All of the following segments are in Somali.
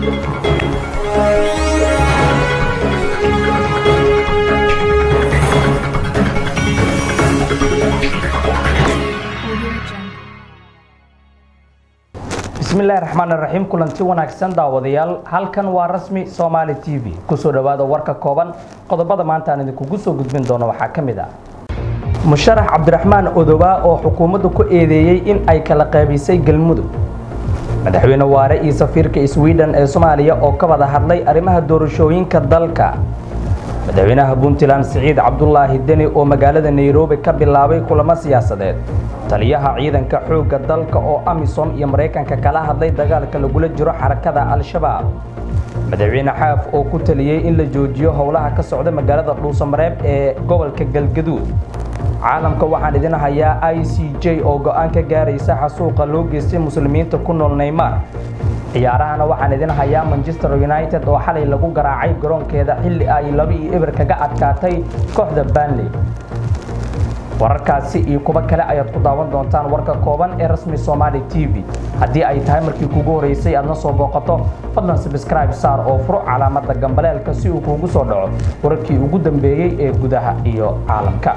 bismillahi raxmaan raxiim kulanti wanaagsan daawadayaal halkan waa rasmi somaali t v kusoo dhowaada warka kooban qodobada maanta aan idinkugu soo gudbin doono waxaa ka mid ah musharax cabdiraxmaan odobaa oo xukuumadda ku eedeeyey in ay kala qaybisay galmudug madaxweyne waare iyo safiirka sweden ee soomaaliya oo ka wada hadlay arrimaha doorashooyinka dalka madaxweynaha puntland siciid cabdulaahi deni oo magaalada nairobi ka bilaabay kulamo siyaasadeed taliyaha ciidanka xoogga dalka oo amisom iyo maraykanka kala hadlay dagaalka lagula jiro xarakada al-shabaab madaxweyne xaaf oo ku taliyey in la joojiyo howlaha ka socda magaalada dhuusamareeb ee gobolka galgaduud caalamka waxaan idin hayaa i c j oo go-aan ka gaaraysa xasuuqa loo geystay muslimiinta ku nool neymar ciyaarahana waxaan idin hayaa manchester united oo xalay lagu garaacay garoonkeeda xilli ay laba iyo eber kaga adkaatay kooxda banley wararkaasi iyo kuwo kale ayaad ku daawan doontaan warka kooban ee rasmi somaali t v haddii ay tahay markii kugu horeysay aadna soo booqato fadlan sabscribe saar oo furo calaamada gambaleelka si uu kuugu soo dhaco wararkii ugu dambeeyey ee gudaha iyo caalamka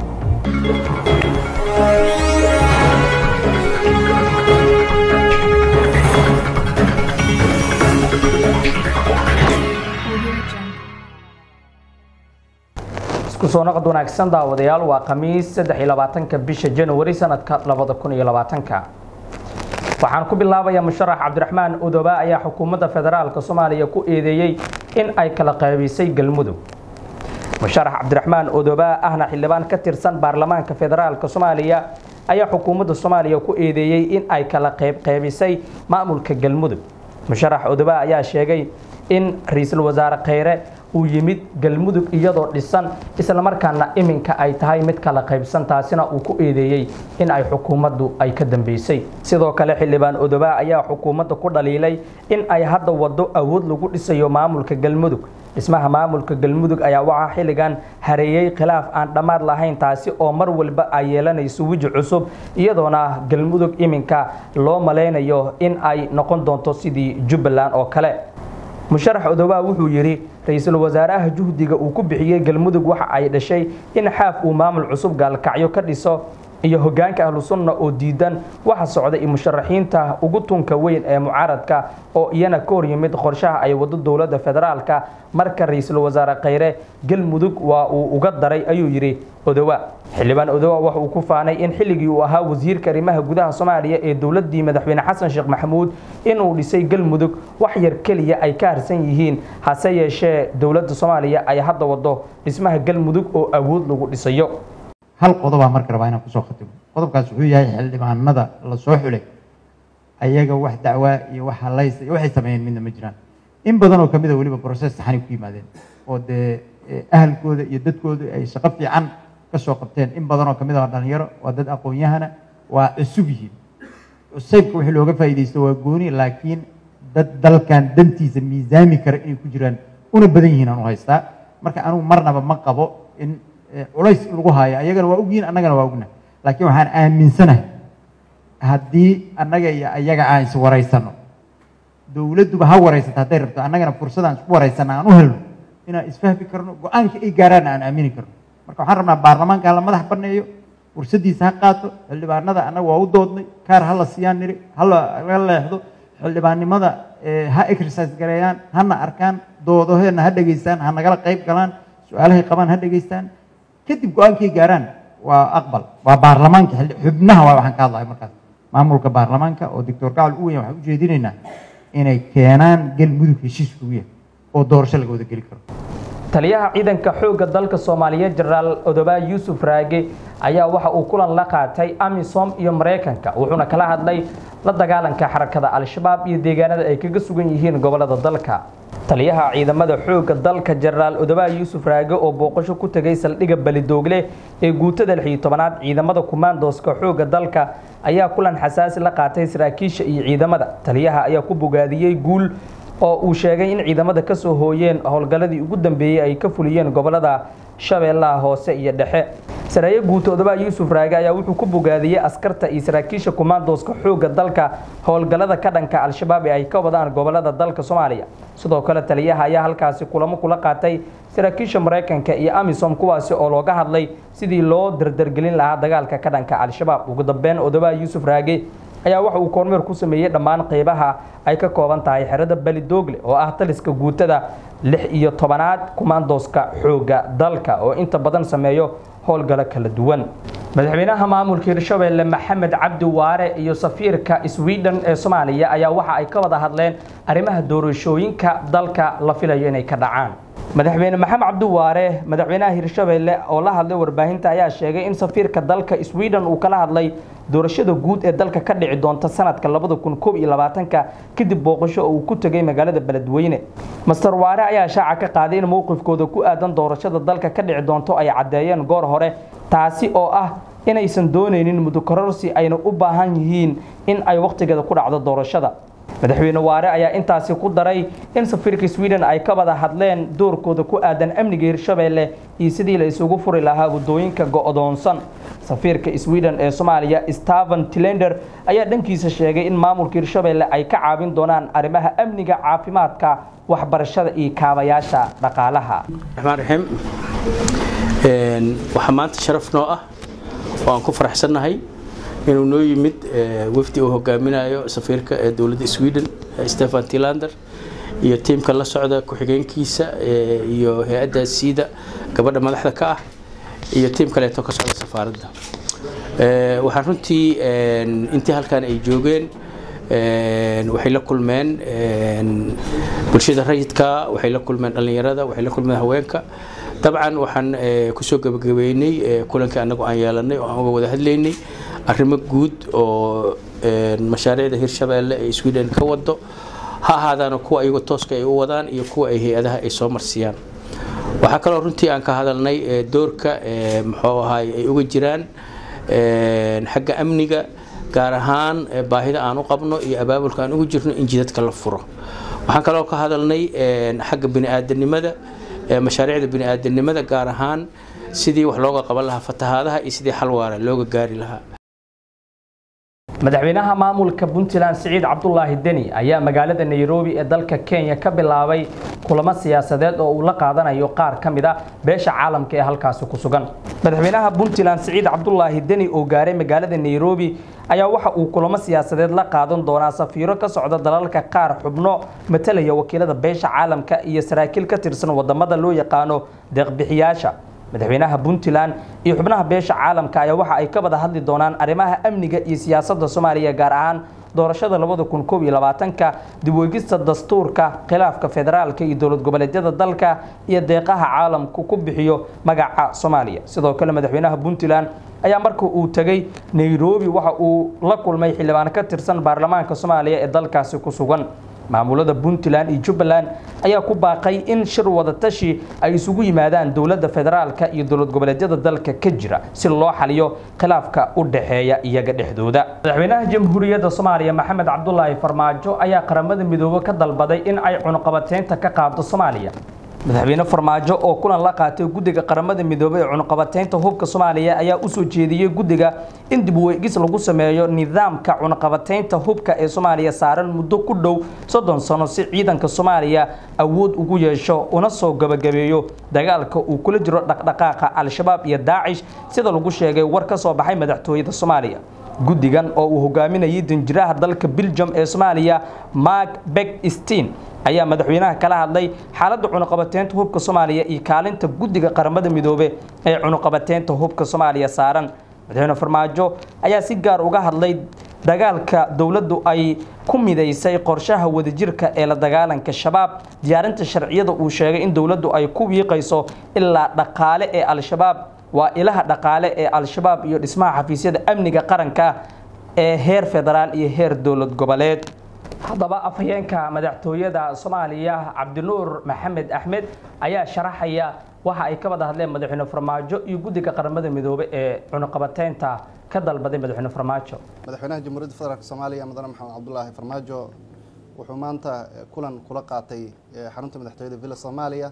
isku soo noqod wanaagsan daawadayaal waa khamiis saddex iyo labaatanka bisha januari sanadka labada kun iyo labaatanka waxaan ku bilaabayaa musharax cabdiraxmaan odoba ayaa xukuumadda federaalka soomaaliya ku eedeeyey in ay kala qaybisay galmudug musharax cabdiraxmaan odoba ahna xildhibaan ka tirsan baarlamaanka federaalka soomaaliya ayaa xukuumadda soomaaliya ku eedeeyey in ay kala qaybqaybisay maamulka galmudug musharax odoba ayaa sheegay in ra-iisul wasaare kheyre uu yimid galmudug iyadoo dhisan islamarkaana iminka ay tahay mid kala qaybsan taasina uu ku eedeeyey in ay xukuumaddu ay ka dambeysay sidoo kale xildhibaan odoba ayaa xukuumadda ku dhaliilay in ay hadda waddo awood lagu dhisayo maamulka galmudug dhismaha maamulka galmudug ayaa waxaa xilligan hareeyey khilaaf aan dhammaad lahayn taasi oo mar walba ay yeelanayso weji cusub iyadoona galmudug iminka loo malaynayo in ay noqon doonto sidii jubbaland oo kale musharax odoba wuxuu yidhi ra-iisul wasaaraha juhdiga uu ku bixiyey galmudug waxa ay dhashay in xaaf uu maamul cusub gaalkacyo ka dhiso iyo hogaanka ahlu sunna oo diidan waxa socda iyo musharaxiinta ugu tunka weyn ee mucaaradka oo iyana ka hor yimid qorshaha ay wado dowladda federaalka marka ra-iisul wasaare kheyre galmudug waa uu uga daray ayuu yidhi odowa xildhibaan odowa waxa uu ku faanay in xilligii uu ahaa wasiirka arrimaha gudaha soomaaliya ee dowladii madaxweyne xasan sheekh maxamuud inuu dhisay galmudug wax yar keliya ay ka harsan yihiin hase yeeshee dowladda soomaaliya ay hadda wado dhismaha galmudug oo awood lagu dhisayo hal qodobaa marka rabaa inaan kusoo khatimo qodobkaas wuxuu yahay xildhibaanada la soo xulay ayaga wax dacwaa iyo wax halaysa iyo waxay sameeyeen midna ma jiraan in badan oo kamid a weliba process saxanay ku yimaadeen oo dee ahalkooda iyo dadkooda ay shaqo fiican ka soo qabteen in badan oo kamid a waa dhalinyaro waa dad aqoon-yahana waa cusub yihiin cusaybka wixii looga faa'iidaysto waa gooni laakiin dad dalkan dantiisa miisaami kara inay ku jiraan una badan yihiin aan u haystaa marka anugu marnaba ma qabo in culays lagu haayo ayagana waa ogyihin annagana waa ogna laakiin waxaan aaminsanahay haddii annaga iyo ayaga aan iswaraysano dowladduba ha waraysata hadday rabto annagana fursadaan isku waraysana aan u helno inaan isfahmi karno go-aanka ay gaaraanna aan aamini karno marka waxaan rabnaa baarlamaanka hala madax baneeyo fursaddiisa ha qaato xildhibaanada annaga waa u doodnay kaar ha la siiyaan niri hala laga leexdo xildhibaannimada ha exercise gareeyaan hana arkaan doodaheena ha dhegaystaan ha nagala qayb galaan su-aalahay qabaan ha dhegaystaan kadib go-aankay gaaraan waa aqbal waa baarlamaanka xubnaha waa waxaan ka hadlahay markaas maamulka baarlamaanka oo doctor gacal u weyn waxaan ujeedinaynaa inay keenaan galmudug heshiis kugu yahay oo doorasho laga wada geli karo taliyaha ciidanka xoogga dalka soomaaliyeed jenaraal odoba yuusuf raage ayaa waxa uu kulan la qaatay amisom iyo maraykanka wuxuuna kala hadlay la dagaalanka xarakada al-shabaab iyo deegaanada ay kaga sugan yihiin gobolada dalka taliyaha ciidamada xoogga dalka jenaraal odoba yuusuf raage oo booqasho ku tegay saldhigga balidoogle ee guutada lix iyo tobanaad ciidamada kumaandooska xoogga dalka ayaa kulan xasaasi la qaatay saraakiisha iyo ciidamada taliyaha ayaa ku bogaadiyey guul oo uu sheegay in ciidamada ka soo hooyeen howlgalladii ugu dambeeyey ay ka fuliyeen gobolada shabeellaha hoose iyo dhexe sareeye guutoodaba yuusuf raage ayaa wuxuu ku bogaadiyey askarta iyo saraakiisha kumaandooska xoogga dalka howlgallada ka dhanka al-shabaab ee ay ka wadaan gobolada dalka soomaaliya sidoo kale taliyaha ayaa halkaasi kulamo kula qaatay saraakiisha maraykanka iyo amisom kuwaasi oo looga hadlay sidii loo dardargelin lahaa dagaalka ka dhanka al-shabaab ugu dambeyn odobaha yuusuf raage ayaa waxa uu kormeer ku sameeyey dhammaan qeybaha ay ka kooban tahay xerada belidoogle oo ah taliska guutada lix iyo tobanaad kumaandooska xoogga dalka oo inta badan sameeyo howlgalo kala duwan madaxweynaha maamulka hirshabeelle maxamed cabdi waare iyo safiirka sweden ee soomaaliya ayaa waxa ay ka wada hadleen arrimaha doorashooyinka dalka la filayo inay ka dhacaan madaxweyne maxamed cabdi waare madaxweynaha hirshabeelle oo la hadlay warbaahinta ayaa sheegay in safiirka dalka sweden uu kala hadlay doorashada guud ee dalka ka dhici doonta sanadka labada kun koob iyo labaatanka kadib booqasho oo uu ku tegay magaalada beledweyne master waare ayaa shaaca ka qaaday in mowqifkooda ku aadan doorashada dalka ka dhici doonto ay caddeeyeen goor hore taasi oo ah inaysan doonaynin mudukororsi ayna u baahan yihiin in ay wakhtigeeda ku dhacdo doorashada madaxweyne waare ayaa intaasi ku daray in safiirka sweden ay ka wada hadleen doorkooda ku aadan amniga hirshabeelle iyo sidii la isugu furi lahaa waddooyinka go'doonsan safiirka sweden ee soomaaliya steven tilender ayaa dhankiisa sheegay in maamulka hirshabeelle ay ka caawin doonaan arrimaha amniga caafimaadka waxbarashada iyo kaabayaasha dhaqaalaha raxmaan raxiim waxaa maanta sharaf noo ah oo aan ku faraxsannahay inuu noo yimid wafdi uu hogaaminayo safiirka ee dowladda sweden stefan tilander iyo tiimka la socda ku-xigeenkiisa iyo hay-adda siida gabadha madaxda ka ah iyo tiim kaleeto ka socda safaaradda waxaan runtii intii halkan ay joogeen waxay la kulmeen bulshada rayidka waxay la kulmeen dhallinyarada waxay la kulmeen haweenka dabcan waxaan kusoo gabagabeynay kulankii annagu aan yeelanay oo aan uga wada hadlaynay arrimo guud oo mashaariicda hirshabeelle ee sweden ka wado ha ahaadaana kuwa iyagu tooska ay u wadaan iyo kuwa ay hay-adaha ay soo marsiyaan waxaa kaloo runtii aan ka hadalnay doorka muxuu ahaay ay uga jiraan xagga amniga gaar ahaan baahida aan u qabno iyo abaabulka aan ugu jirno in jidadka la furo waxaan kaloo ka hadalnay xagga bini-aadanimada mashaariicda bini-aadanimada gaar ahaan sidii wax looga qaban lahaa fatahaadaha iyo sidii xal waara looga gaari lahaa madaxweynaha maamulka puntland siciid cabdulaahi deni ayaa magaalada nairobi ee dalka kenya ka bilaabay kulamo siyaasadeed oo uu la qaadanayo qaar ka mid a beesha caalamka ee halkaasi ku sugan madaxweynaha puntland siciid cabdulaahi deni oo gaaray magaalada nairobi ayaa waxa uu kulamo siyaasadeed la qaadan doonaa safiiro ka socda dalalka qaar xubno matalaya wakiilada beesha caalamka iyo saraakiil ka tirsan wadamada loo yaqaano deeqbixiyaasha madaxweynaha puntland iyo xubnaha beesha caalamka ayaa waxa ay ka wada hadli doonaan arrimaha amniga iyo siyaasadda soomaaliya gaar ahaan doorashada labada kun koob iyo labaatanka dib weegista dastuurka khilaafka federaalka iyo dowlad goboleedyada dalka iyo deeqaha caalamku ku bixiyo magaca soomaaliya sidoo kale madaxweynaha puntland ayaa marka uu tegey nairobi waxa uu la kulmay xildhibaan ka tirsan baarlamaanka soomaaliya ee dalkaasi ku sugan maamulada puntland iyo jubbaland ayaa ku baaqay in shir wadatashi ay isugu yimaadaan dowladda federaalka iyo dowlad goboleedyada dalka ka jira si loo xaliyo khilaafka u dhexeeya iyaga dhexdooda madaxweynaha jamhuuriyadda soomaaliya maxamed cabdulaahi farmaajo ayaa qaramada midoobe ka dalbaday in ay cunuqabateynta ka qaado soomaaliya madaxweyne farmaajo oo kulan la qaatay guddiga qaramada midoobey ee cunuqabateynta hubka soomaaliya ayaa usoo jeediyey guddiga in dib weegis lagu sameeyo nidaamka cunuqabateynta hubka ee soomaaliya saaran muddo ku dhow soddon sano si ciidanka soomaaliya awood ugu yeesho una soo gabagabeeyo dagaalka uu kula jiro dhaqdhaqaaqa al-shabaab iyo daacish sida lagu sheegay war ka soo baxay madaxtooyada soomaaliya guddigan oo uu hogaaminayay danjiraha dalka biljam ee soomaaliya mark bekstin ayaa madaxweynaha kala hadlay xaaladda cunuqabateynta hubka soomaaliya iyo kaalinta guddiga qaramada midoobe ee cunuqabateynta hubka soomaaliya saaran madaxweyne farmaajo ayaa si gaar uga hadlay dagaalka dowladdu ay ku midaysay qorshaha wadajirka ee la dagaalanka shabaab diyaarinta sharciyada uu sheegay in dowladdu ay ku wiiqayso ilaa dhaqaale ee al-shabaab waa ilaha dhaqaale ee al-shabaab iyo dhismaha xafiisyada amniga qaranka ee heer federaal iyo heer dowlad goboleed haddaba afhayeenka madaxtooyada soomaaliya cabdinuur maxamed axmed ayaa sharaxaya waxa ay ka wada hadleen madaxweyne farmaajo iyo guddiga qaramada midoobe ee cunuqabateynta ka dalbaday madaxweyne farmaajo madaxweynaha jamhuuriyadda federaalk soomaaliya mudane maxamed cabdulaahi farmaajo wuxuu maanta kulan kula qaatay xarunta madaxtooyada villa soomaaliya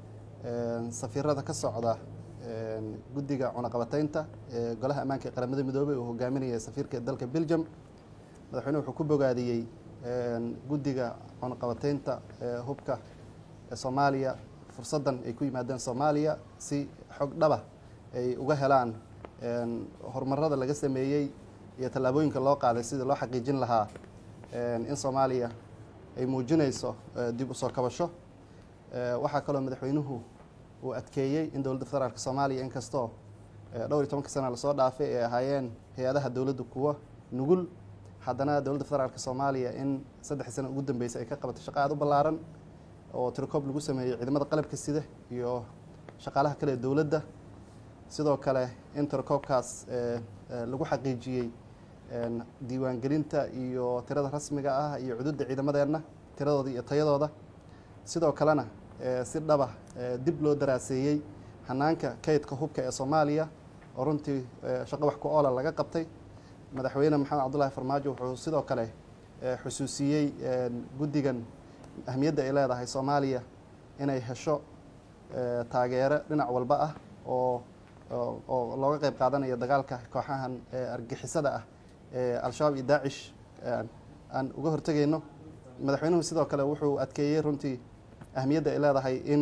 safiirada ka socda guddiga cunaqabataynta ee golaha ammaanka ee qaramada midoobey uu hogaaminaya safiirka dalka belgium madaxweynuhu wuxuu ku bogaadiyey guddiga cunaqabataynta hubka ee soomaaliya fursaddan ay ku yimaadeen soomaaliya si xog dhaba ay uga helaan horumarada laga sameeyey iyo tallaabooyinka loo qaaday sidii loo xaqiijin lahaa in soomaaliya ay muujinayso dib u soo kabasho waxaa kaloo madaxweynuhu uu adkeeyey in dowladda federaalk soomaaliya inkastoo dhowr iyo tobanka sana lasoo dhaafay ay ahaayeen hay-adaha dowladda kuwa nugul haddana dowladda federaalk soomaaliya in saddexdii sana ugu dambeysay ay ka qabatay shaqo aada u ballaaran oo tirokoob lagu sameeyey ciidamada qalabka sida iyo shaqaalaha kale ee dowladda sidoo kale in tirakoobkaas lagu xaqiijiyey diiwaangelinta iyo tirada rasmiga ah iyo cududda ciidamadeenna tiradooda iyo tayadooda sidoo kalena si dhaba dib loo daraaseeyey hanaanka kaydka hubka ee soomaaliya oo runtii shaqo wax ku oola laga qabtay madaxweyne maxamed cabdullaahi farmaajo wuxuu sidoo kale xusuusiyey guddigan ahmiyadda ay leedahay soomaaliya inay hesho taageero dhinac walba ah oo oo looga qayb qaadanayo dagaalka kooxahan argixisada ah ee al-shabaab iyo daacish aan uga hortegayno madaxweynuhu sidoo kale wuxuu adkeeyey runtii ahmiyadda ay leedahay in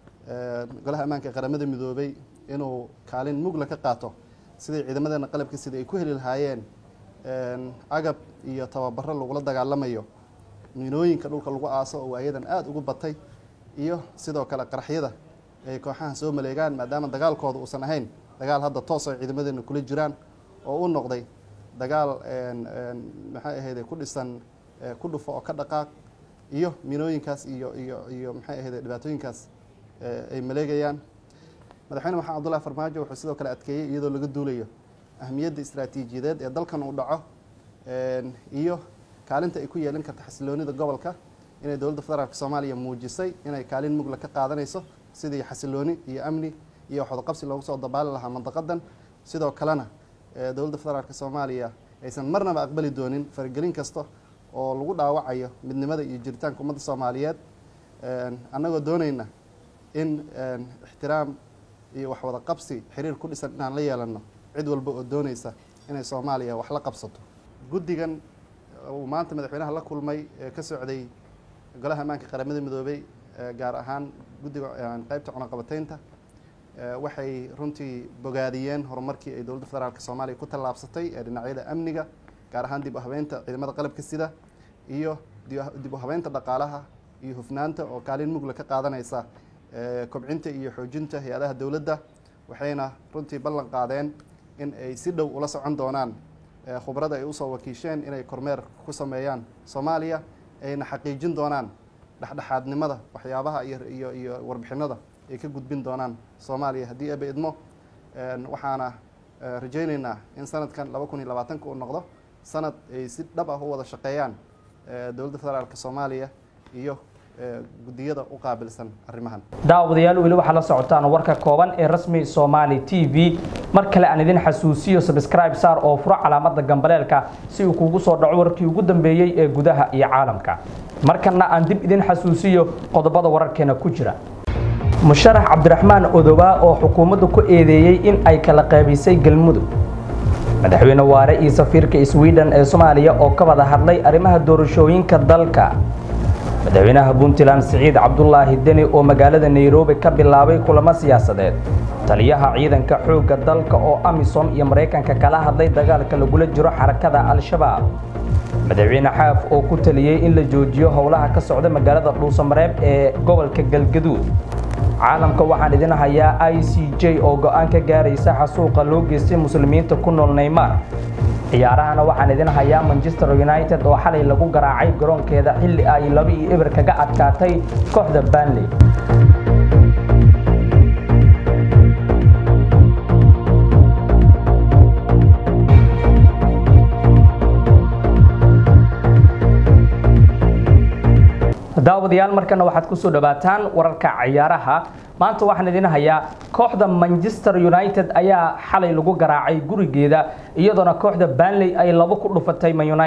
golaha ammaanka ee qaramada midoobay inuu kaalin mugla ka qaato sidai ciidamadeena qalabka sida ay ku heli lahaayeen agab iyo tababaro lagula dagaalamayo miinooyinka dhulka lagu aaso oo waayadan aada ugu batay iyo sidoo kale qaraxyada ay kooxahan soo maleegaan maadaama dagaalkooda uusan ahayn dagaal hadda toos ay ciidamadeena kula jiraan oo u noqday dagaal maxay ahayde ku dhisan ku dhufo oo ka dhaqaaq iyo miinooyinkaas iyo iyo iyo maxay ahayde dhibaatooyinkaas ay maleegayaan madaxweyne maxamed cabdullahi farmaajo wuxuu sidoo kale adkeeyey iyadoo laga duulayo ahmiyadda istaraatiijiyadeed ee dalkan uu dhaco iyo kaalinta ay ku yeelin karta xasiloonida gobolka inay dowladda federaalk soomaaliya muujisay inay kaalin mugla ka qaadanayso sidii xasilooni iyo amni iyo waxwadaqabsi loogu soo dabaali lahaa mandaqadan sidoo kalena dowladda federaalk soomaaliya aysan marnaba aqbali doonin faragelin kasta oo lagu dhaawacayo midnimada iyo jiritaanka ummadda soomaaliyeed annagoo doonayna in ixtiraam iyo waxwada qabsi xiriir ku dhisan inaan la yeelano cid walba oo doonaysa inay soomaaliya wax la qabsato guddigan uu maanta madaxweynaha la kulmay ee ka socday golaha ammaanka qaramada midoobay gaar ahaan guddiga qeybta cunaqabataynta waxay runtii bogaadiyeen horumarkii ay dowladda federaalk soomaaliya ku tallaabsatay ee dhinacyada amniga gaar ahaan dib u habeynta ciidamada qalabka sida iyo dib u habeynta dhaqaalaha iyo hufnaanta oo kaalin mugla ka qaadanaysa kobcinta iyo xoojinta hay-adaha dowladda waxayna runtii ballan qaadeen in ay si dhow ula socon doonaan khubrada ay usoo wakiisheen inay kormeer ku sameeyaan soomaaliya ayna xaqiijin doonaan dhexdhexaadnimada waxyaabaha iyo iyo warbixinada ay ka gudbin doonaan soomaaliya haddii aba idmo waxaana rajaynaynaa in sanadkan laba kun iyo labaatanka uu noqdo sanad ay si dhab ah u wada shaqeeyaan dowladda federaalk soomaaliya iyo guddiyada u qaabilsan arrimahan daawadayaal weli waxaa la socotaan warka kooban ee rasmi soomaali t v mar kale aan idin xasuusiyo subscribe saar oo furo calaamada gambaleelka si uu kugu soo dhaco warkii ugu dambeeyey ee gudaha iyo caalamka markana aan dib idin xasuusiyo qodobada wararkeena ku jira musharax cabdiraxmaan odowaa oo xukuumaddu ku eedeeyey in ay kala qaybisay galmudug madaxweyne waare iyo safiirka sweden ee soomaaliya oo ka wada hadlay arrimaha doorashooyinka dalka madaxweynaha puntland siciid cabdulaahi deni oo magaalada nairobi ka bilaabay kulamo siyaasadeed taliyaha ciidanka xoogga dalka oo amisom iyo maraykanka kala hadlay dagaalka lagula jiro xarakada al-shabaab madaxweyne xaaf oo ku taliyey in la joojiyo howlaha ka socda magaalada dhuusamareeb ee gobolka galgaduud caalamka waxaan idin hayaa i c j oo go-aan ka gaaraysa xasuuqa loo geystay muslimiinta ku nool neymar ciyaarahana waxaan idin hayaa manchester united oo xalay lagu garaacay garoonkeeda xilli ay laba iyo eber kaga adkaatay kooxda banley daawadayaal markana waxaad kusoo dhawaataan wararka ciyaaraha maanta waxaan idin hayaa kooxda manchester united ayaa xalay lagu garaacay gurigeeda iyadoona kooxda banley ay labo ku dhufatay man united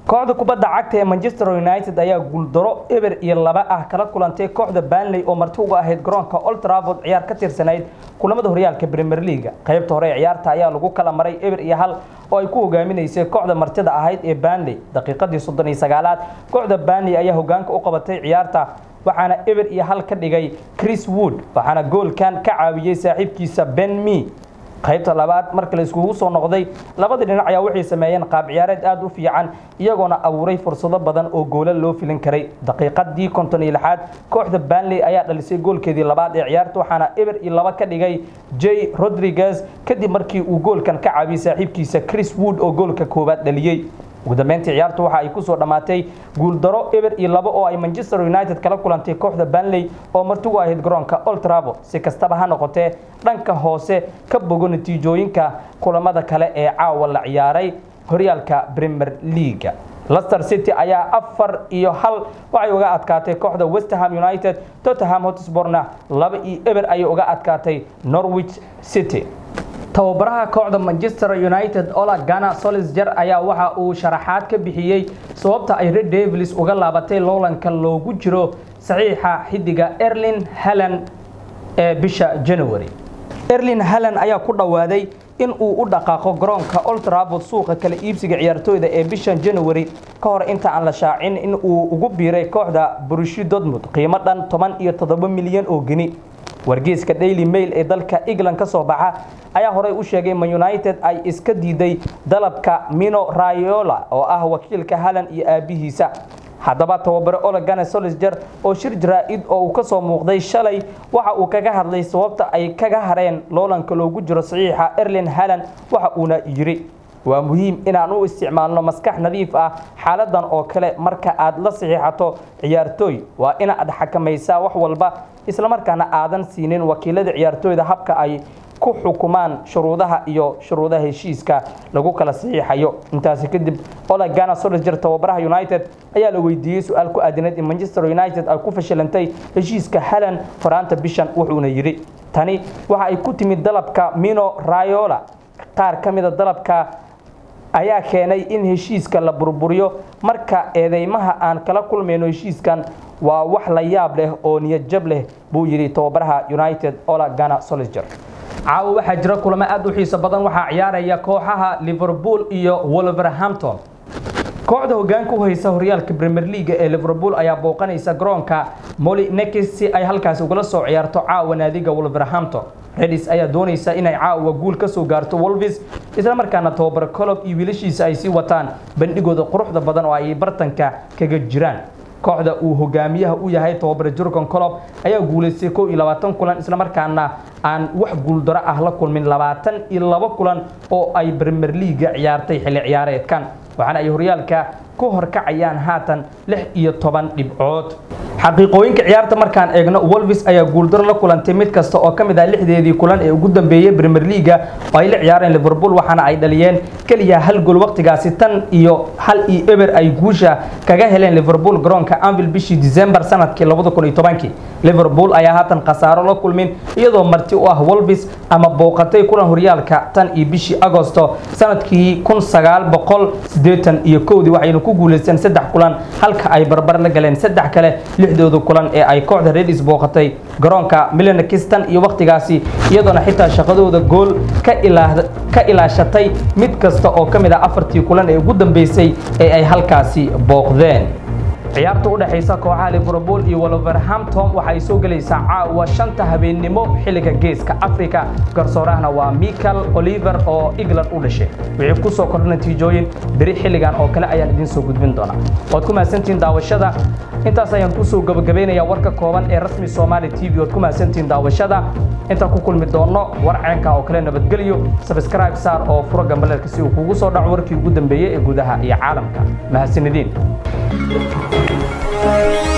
kooxda kubadda cagta ee manchester united ayaa guuldaro eber iyo laba ah kala kulantay kooxda banley oo marti uga ahayd garoonka old trafford ciyaar ka tirsanayd kulamada horyaalka premier leaga qaybta hore ee ciyaarta ayaa lagu kala maray eber iyo hal oo ay ku hogaaminaysay kooxda martida ahayd ee banley daqiiqadii soddon iyo sagaalaad kooxda banley ayaa hogaanka u qabatay ciyaarta waxaana eber iyo hal ka dhigay chris wood waxaana goolkan ka caawiyey saaxiibkiisa ben me qaybta labaad marka la iskugu soo noqday labada dhinac ayaa waxay sameeyeen qaab ciyaareed aada u fiican iyagoona abuuray fursado badan oo goola loo filin karay daqiiqadii konton iyo lixaad kooxda banley ayaa dhalisay goolkeedii labaad ee ciyaarta waxaana eber iyo laba ka dhigay j rodriguez kadib markii uu goolkan ka caawiyey saaxiibkiisa chris wood oo goolka koowaad dhaliyey ugu dambeyntii ciyaartu waxa ay kusoo dhammaatay guuldaro eber iyo labo oo ay manchester united kala kulantay kooxda banley oo martigu ahayd garoonka old trafford si kastaba ha noqotee dhanka hoose ka bogo natiijooyinka kulamada kale ee caawa la ciyaaray horyaalka premier leaga lester city ayaa afar iyo hal waxay uga adkaatay kooxda westerham united tottenham hotsporna laba iyo eber ayay uga adkaatay norwich city tababaraha kooxda manchester united ola gana solisger ayaa waxa uu sharaxaad ka bixiyey sababta ay red devils uga laabatay loolanka loogu jiro saxiixa xidiga erlin hallan ee bisha january erlin hallan ayaa ku dhowaaday in uu u dhaqaaqo garoonka old trafford suuqa kala iibsiga ciyaartooyda ee bishan january ka hor inta aan la shaacin in uu ugu biiray kooxda brushi dortmund qiimo dhan toban iyo toddoba milyan oo geni wargeyska daily mail ee dalka england ka soo baxa ayaa horey u sheegay man united ay iska diiday dalabka mino rayola oo ah wakiilka hallan iyo aabihiisa haddaba tababare olegane solisger oo shir jaraa-id oo uu ka soo muuqday shalay waxa uu kaga hadlay sababta ay kaga hareen loolanka loogu jiro saxiixa erlin hallan waxa uuna yidhi waa muhiim inaan u isticmaalno maskax nadiif ah xaaladan oo kale marka aad la saxiixato ciyaartooy waa inaad xakamaysaa wax walba islamarkaana aadan siinin wakiilada ciyaartooyda habka ay ku xukumaan shuruudaha iyo shuruudaha heshiiska lagu kala saxiixayo intaasi kadib olegana solisger tababaraha united ayaa la weydiiyey su-aal ku aadineed in manchester united ay ku fashilantay heshiiska hallan horaanta bishan wuxuuna yidhi tani waxa ay ku timid dalabka mino rayola qaar ka mida dalabka ayaa keenay in heshiiska la burburiyo marka eedeymaha aan kala kulmayno heshiiskan waa wax la yaab leh oo niyad jab leh buu yidhi tababaraha united ola gana solisger caawa waxaa jira kulamo aada u xiiso badan waxaa ciyaaraya kooxaha liverpool iyo wolverhampton kooxda hogaanka u haysa horyaalka premier leaga ee liverpool ayaa booqanaysa garoonka molinekis si ay halkaasi ugala soo ciyaarto caawa naadiga wolverhampton redis ayaa doonaysa inay caawa guul ka soo gaarto wolvis islamarkaana tababar colob iyo wiilashiisa ay sii wataan bandhigooda quruxda badan oo ay bartanka kaga jiraan kooxda uu hogaamiyaha u yahay tababare jurgon colob ayaa guulaystay kow iyo labaatan kulan islamarkaana aan wax guuldaro ah la kulmin labaatan iyo labo kulan oo ay premier leaga ciyaartay xilli ciyaareedkan waxaana ay horyaalka ku horkacayaan haatan lix iyo toban dhibcood xaqiiqooyinka ciyaarta markaan eegno wolvis ayaa guuldaro la kulantay mid kasta oo ka mid ah lixdeedii kulan ee ugu dambeeyey premier leaga oo ay la ciyaareen liverpool waxaana ay dhaliyeen keliya hal gool waqtigaasi tan iyo hal iyo eber ay guusha kaga heleen liverpool garoonka anvil bishii december sanadkii labada kun iyo tobankii liverpool ayaa haatan khasaaro la kulmin iyadoo marti u ah wolvis ama booqatay kulan horyaalka tan iyo bishii agosto sanadkii kun sagaal boqol siddeetan iyo kowdii waxayna ku guulaysteen saddex kulan halka ay barbar la galeen saddex kale lixdooda kulan ee ay kooxda redis booqatay garoonka milanakistan iyo wakhtigaasi iyadoona xitaa shaqadooda gool ka ilaashatay mid kasta oo ka mid ah afartii kulan ee ugu dambeysay ee ay halkaasi booqdeen ciyaarta u dhexaysa kooxaha liverpool iyo wolverhampton waxa ay soo gelaysaa caawa shanta habeennimo xilliga geeska africa garsoorahna waa michael oliver oo england u dhashay wixii ku soo kordha natiijooyin beri xilligan oo kale ayaan idiin soo gudbin doonaa waad ku mahadsantihiin daawashada intaas ayaan kusoo gabagabaynayaa warka kooban ee rasmi soomaali t v waad ku mahadsantihiin daawashada intaan ku kulmi doonno war ceenka oo kale nabadgelyo sabscribe saar oo furo gambaleelka si uu kugu soo dhaco warkii ugu dambeeyey ee gudaha iyo caalamka mahadsanidin